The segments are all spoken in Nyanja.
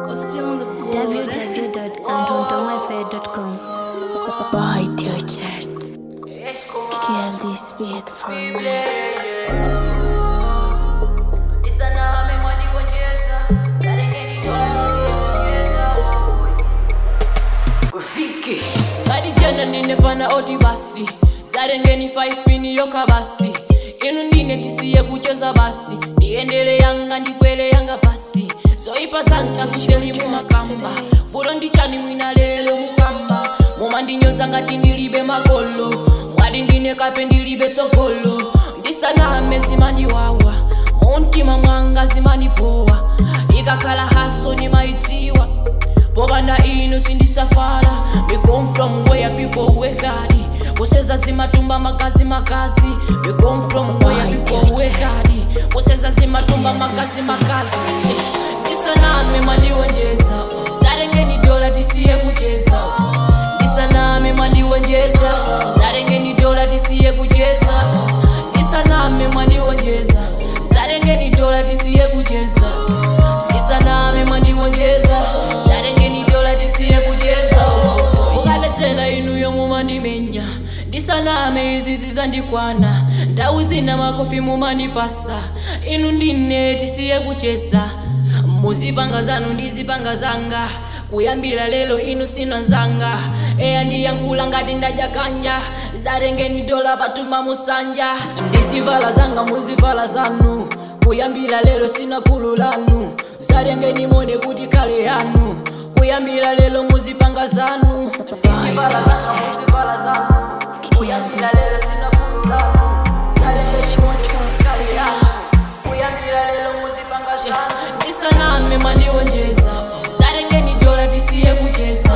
We're still on the board. www.antontomaffair.com Bite your chart. Kill this beat for me. Zadi jana ninefana oti basi zarengeni 5 pini yoka basi inu ndine tisiye kucheza basi ndiendele yanga ndikwele yanga basi zoipa zanga kuseli mumakamba vulo ndichani mwina lelo mukamba moma ndinyoza ngati ndilibe magolo mwadi ndine kape ndilibe tsogolo ndisaname zimandiwawa muntima mwanga zimandipowa ikakhala haso nimaidziwa popanda inu sindisafala we come from where people work hard kuseza zimatumba makazi makazi we come from where people work hard kuseza zimatumba makazi makazi ndisaname mandiwonjeza zarengeni dola tisiye kucheza ndisaname mandiwonjeza zarengeni dola tisiye kucheza ndisaname mandiwonjeza zarengeni dola tisiye kucheza ndisaname mandiwonjeza zarengeni dola tisiye kucheza mukaledzera inuyo mumandimenya ndisaname izi zizandikwana ndawu zina makofi mumandipasa inu ndine tisiye kucheza muzipanga zanu ndizipanga zanga kuyambira lero inu sino nzanga eya ndiyankhula ngati ndajakanja zarengeni dola patuma musanja ndizivala zanga muzivala zanu kuyambira lero sina khulu lanu zarengeni mone kuti khale yanu kuyambira lero muzipanga zanu ndizivala zanga muzivala zanu kuyambira lero sina khulu lanu zarengeni mone kuti khale yanu kuyambira lero muzipanga zanu ndisaname mandiwonjeza zarengeni dola tisiye kucheza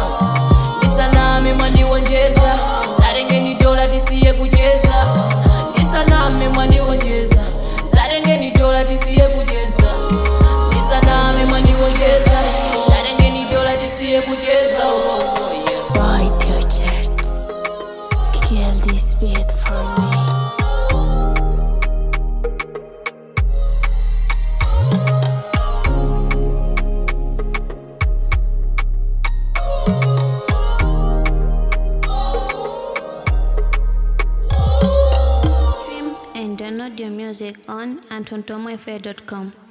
ndisaname mandiwonjeza zarengeni dola tisiye kucheza ndisaname mandiwonjeza zarengeni dola tisiye kucheza ndisaname mandiwonjeza zarengeni dola tisiye kucheza oh, oh, yeah. Bite your chart. Kill this beat for me. Stream and download your music on antontomaffair.com